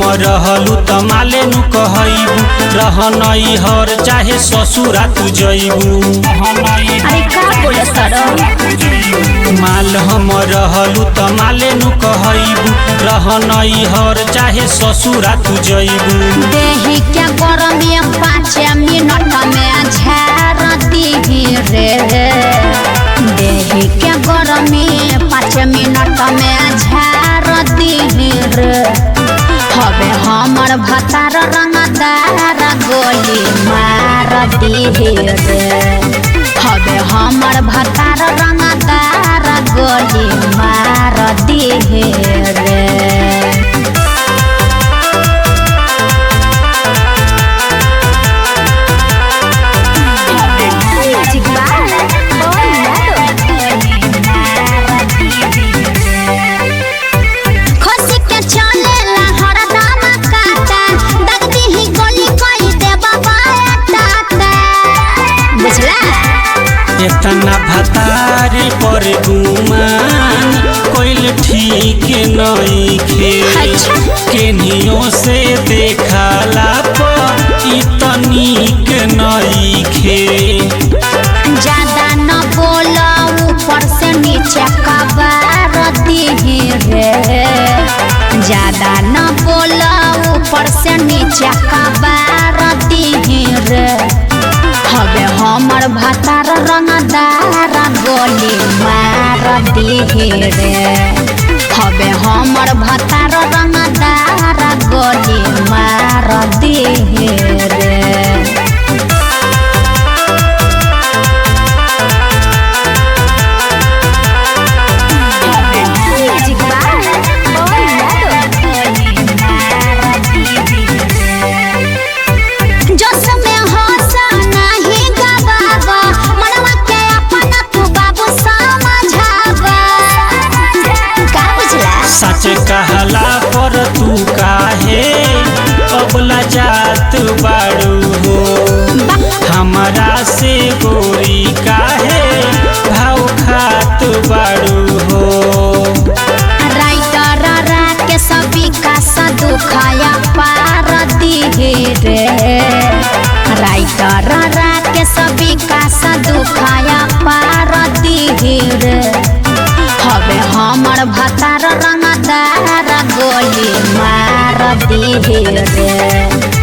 रहलू त माले नु कहैबू रहनई हर चाहे ससुरा तू जइबू अरे का बोले सर माल हम रहलू त माले नु कहैबू रहनई हर चाहे ससुरा तू जइबू देही क्या गरमी पाँच मिनट में झार दीही रे देही क्या गरमी पाँच मिनट में झार दीही रे हवे हमर भतार रंगदार गोली मार दीही रे हवे हमर भतार रंगदार गोली मार दीही रे खसी के चलेला हरदम काटा दग दीही गोली कोई दे बाबा टाटा बुझला एतना भतारे पर गुमान कोइल ठीक नइखे अच्छा। केनियो से देखला पर इ तनिक नइखे ज्यादा न बोला ऊपर से नीचे कबार दीही रे ज्यादा न बोला ऊपर से नीचे कबार दीही रे हवे हमर भतार रंगदार गोली मार दीही रे हवे हमर भतार रंगदार गोली मार दीही रे जोश में हंसा नाही गवावा मनवा के अपन तू बाबू समझावा का बुझला सच कहला पर तू काहे अबला जात बाड़ू हो हमरा से गोरी काहे भाव खात बाड़ू हो राइटर राके सभी का सदुखाया पार दिहे रे राइटर राके सभी का सदुखाया पार दिहे रे हवे हमर भतार रंगदार गोली मार दिहे रे